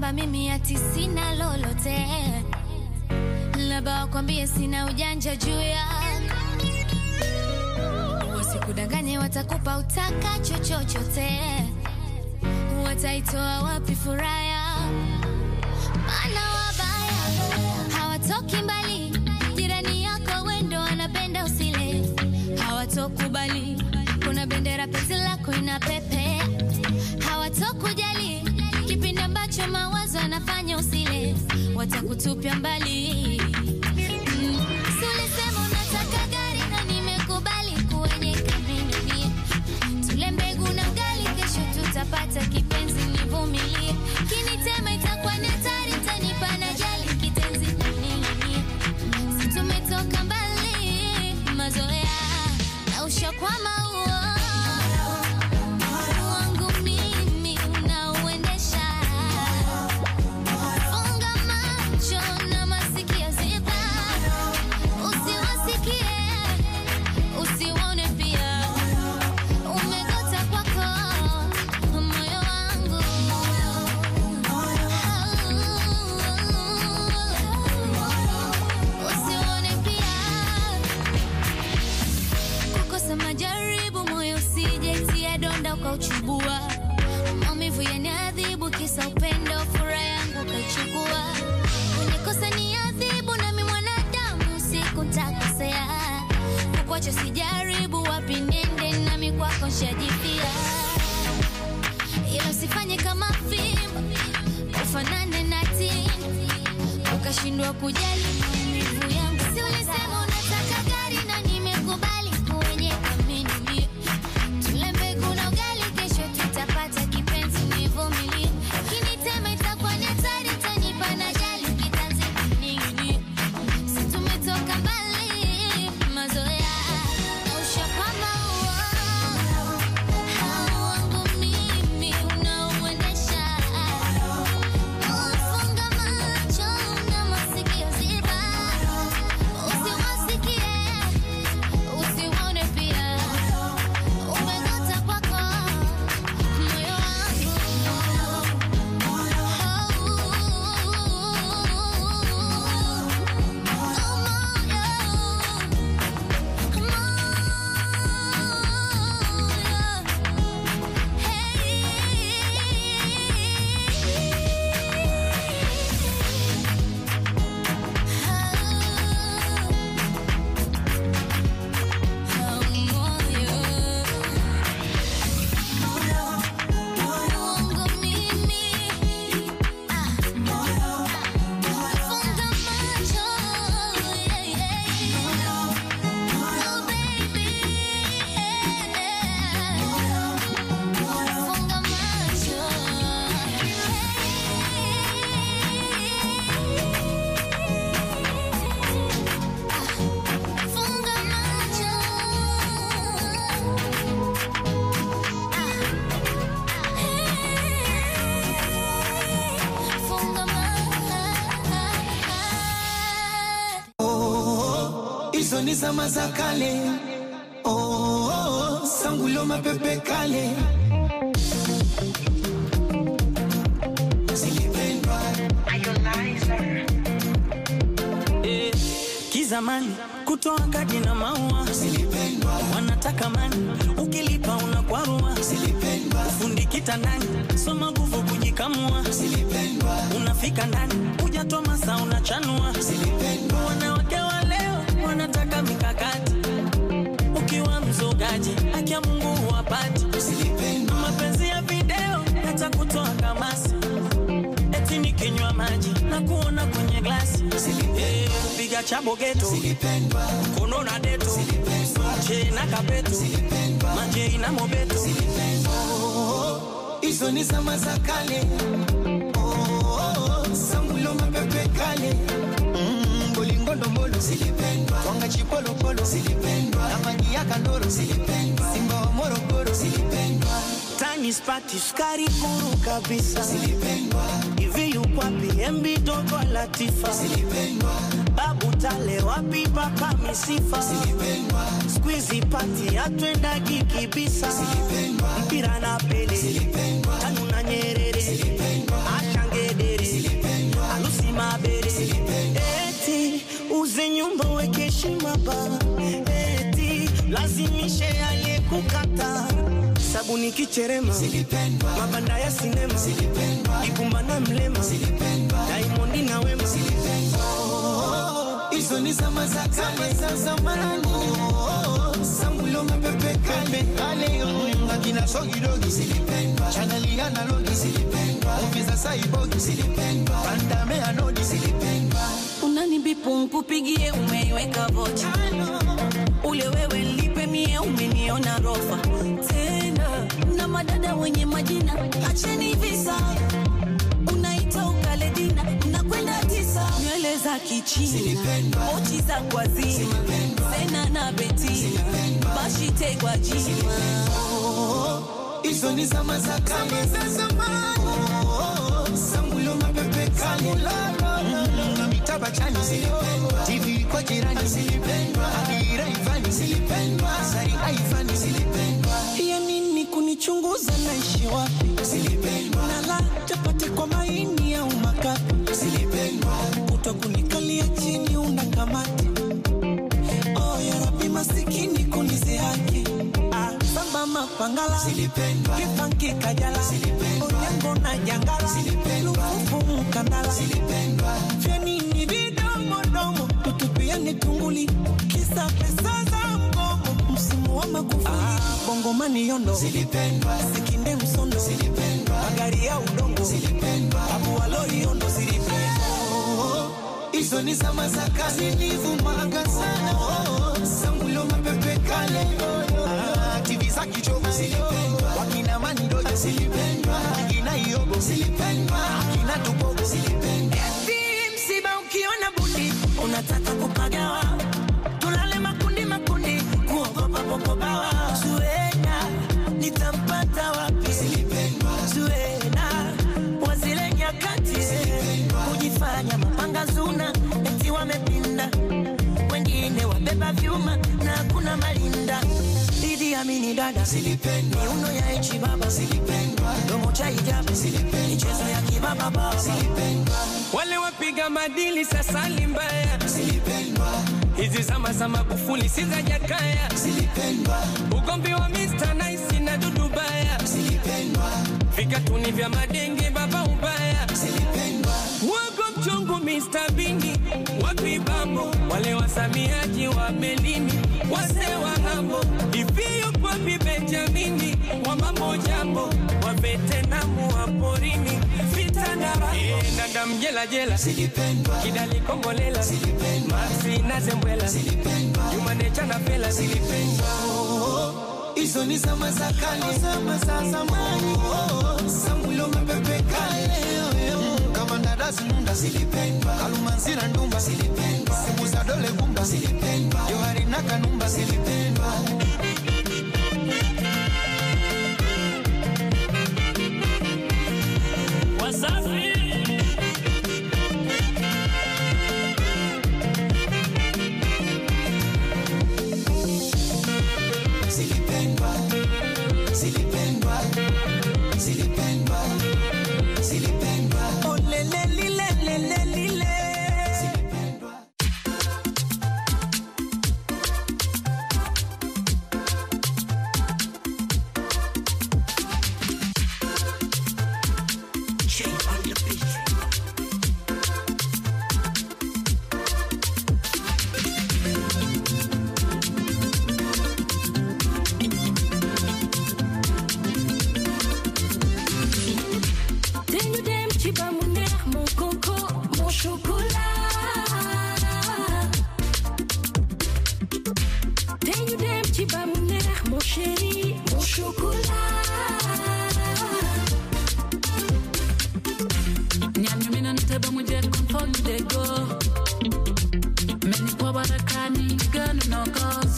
kwamba mimi ati sina lolote, labda wakwambie sina ujanja juu ya wasikudanganye, watakupa utakacho chochote, wataitoa wapi furaha ya maana wabaya hawatoki mbali, jirani yako wendo wanapenda usile, hawatokubali kuna bendera penzi lako ina pepe, hawatokujali kipindi ambacho mawazo yanafanya usile, watakutupia mbali. Mm. Si ulisema unataka gari na nimekubali kwenye kamini tule mbegu na ugali, kesho tutapata kipenzi, nivumilie. Kinitema itakuwa ni hatari, tanipa na jali kitenzi nini, si tumetoka mbali, mazoea na ushakwama huo wangu mimi unauendesha. Funga macho na masikio ziba, usiwasikie usiwaone pia umegota kwako moyo wangu usiwaone pia kukosa majaribu moyo usijaitia donda ukauchubua maumivu yaniadhibu kisa upendo furaha yangu ukaichukua unikosa ni adhibu nami mwanadamu siku ntakosea kukwacha sijaribu wapi nende nami kwako nshajipia ila usifanye kama fimbo ufanane na tini ukashindwa kujali maumivu yangu si ulisema unataka gari na nimekubali kwenye kamini tule mbegu na ugali kesho tutapata kipenzi nivumilie kinitema itakuwa ni hatari tanipa na jali kitanzi ningini si tumetoka mbali mazoea na ushakwama huo wangu mimi unauendesha Funga macho na masikio ziba, usiwasikie, usiwaone pia. Umegota kwako moyo Funga macho Funga macho hizo ni zama za kale oh, oh, oh, sangulo mapepe kale zilipendwa Eh, kizamani kutoa kadi na maua zilipendwa wanataka mani ukilipa unakwarua zilipendwa fundi kitandani soma nguvu kujikamua zilipendwa unafika ndani hujatoa masa unachanua zilipendwa wanawake wa leo wanataka mikakati ukiwa mzogaji haki ya mungu huwapati zilipendwa mapenzi ya video hata kutoa kamasi eti nikinywa maji na kuona kwenye glasi Eh, kupiga chabo geto zilipendwa kono na deto che na kapeto majei na mobeto hizo ni zama za kale oh, oh, oh, sangulo mapepe kale Mm, bolingondombolo zilipendwa twanga chipolopolo zilipendwa na mangi ya kandoro zilipendwa simba wa morogoro zilipendwa tani spati sukari kuru kabisa zilipendwa hivi yukwapi mb dogo latifa zilipendwa babu tale wapi papa misifa zilipendwa skuizi pati atwendagi kibisa zilipendwa mpira na pele zilipendwa tanu na nyerere zilipendwa ashangedere uze nyumba uweke heshima ba eti lazimishe aliyekukata sabuni kicherema Zilipendwa, mabanda ya sinema zilipendwa, ibumba na mlema zilipendwa. daimondi na wema hizo ni zama za kale za zamani. Sambulo mapepe kale kale, akina sogidogi zilipendwa, chaneli analogi zilipendwa, movie za saibogi zilipendwa, pandame anodi zilipendwa. unanibipu nkupigie umeiweka vocha ule wewe lipe mie umeniona rofa tena na madada wenye majina acheni visa unaita ukaledina unakwenda tisa nywele za kichina Zilipendwa. mochi za kwazima sena na betina bashitegwa jima hizo ni zama za kale za zamani. Sambulo mapepe kale Mm, na mitaba chani zilipendwa, TV kwa jirani zilipendwa, Adira Ivani zilipendwa, Sari Aivani zilipendwa, ya nini kunichunguza naishi wapi zilipendwa, nala chapati kwa maini au makapi zilipendwa, kuto kunikalia chini una kamati oh, ya rabi masikini kunizihaki ah, samba mapangala zilipendwa, kipanki kajala Zilipendwa. onyango na jangala Zilipendwa. lufufu mkandala zilipendwa, vyanini vidomodomo tutupiani tunguli kisa pesa za mgomo msimu wa magufuli ah, bongomani yondo zilipendwa, sikinde msondo zilipendwa, magari ya udongo zilipendwa. abuwaloi yondo zilipendwa hizo ni zama za kazi nilivumaga sana oh, sambulo mapepe kale ah, TV za kichogo zilipendwa, wakina manidoja zilipendwa, akina iogo zilipendwa, akina tubogo zilipendwa, Eti msiba ukiona bundi unataka kupagawa, tulale makundi makundi, kuogopa popobawa. Zuena nitampata wapi? zilipendwa, Zuena wa zile nyakati kujifanya mapanga zuna, eti wamepinda, wengine wabeba vyuma na hakuna malinda. Didi Amini dada zilipendwa, miuno ya echi baba zilipendwa, domo cha hijabu michezo ya kibaba baba zilipendwa, wale wapiga madili sasa ni mbaya. zilipendwa, Hizi zama za Magufuli si za Jakaya, zilipendwa, ugomvi wa Mr Nice na Dudu Baya, zilipendwa, vikatuni vya madenge baba ubaya, zilipendwa, wago mchungu Mr Bini wapi bambo, wale wasamiaji wa melini wase wa hambo, hivi yupo wapi Benjamini wa mambo jambo, wa Vetenamu wa porini vita na raha, Eh, dada mjela jela zilipendwa, kidali kombolela zilipendwa, Maxi na Zembwela zilipendwa. Jumanecha na Fela zilipendwa hizo ni zama za kale, zama za zamani. Oh, Sambulo mapepe kale, Mm, kama ndadasi nunda zilipendwa, Kalumanzira ndumba zilipendwa, simu za dole gumba zilipendwa, Johari na Kanumba zilipendwa. Wasafi Zilipendwa, zilipendwa, zilipendwa, zilipendwa, Oh, le, le, li, le, le, le, li, le. zilipendwa. Tenho dem chiba mon neex mon coco mon chocolat Tenho dem chiba mon neex mon chéri mon chocolat